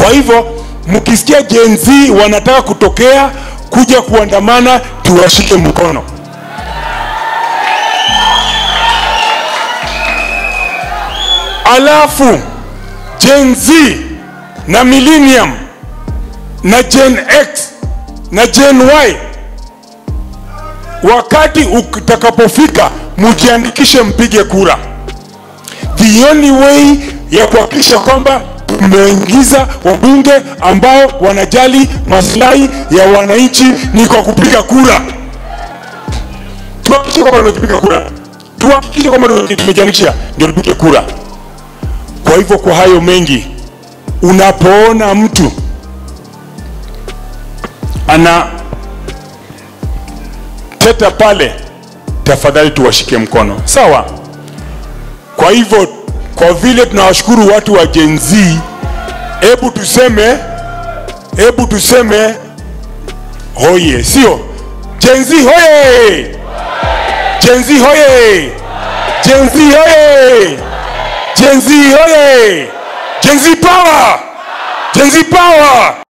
Kwa hivyo mkisikia Gen Z wanataka kutokea kuja kuandamana, tuwashike mkono. Alafu Gen Z na Millennium na Gen X na Gen Y, wakati utakapofika, mjiandikishe, mpige kura. The only way ya kuhakikisha kwamba tumeingiza wabunge ambao wanajali maslahi ya wananchi ni kwa kupiga kura. Tuhakikishe kwamba tumepiga kura, tuhakikishe kwamba tumejiandikisha, ndio tupige kura. Kwa hivyo, kwa hayo mengi, unapoona mtu ana teta pale, tafadhali tuwashike mkono, sawa? Kwa hivyo, kwa vile tunawashukuru watu wa Gen Z, hebu tuseme, hebu tuseme hoye, sio Gen Z hoye, Gen Z hoye, Gen Z hoye, Gen Z hoye, Gen Z power, Gen Z power.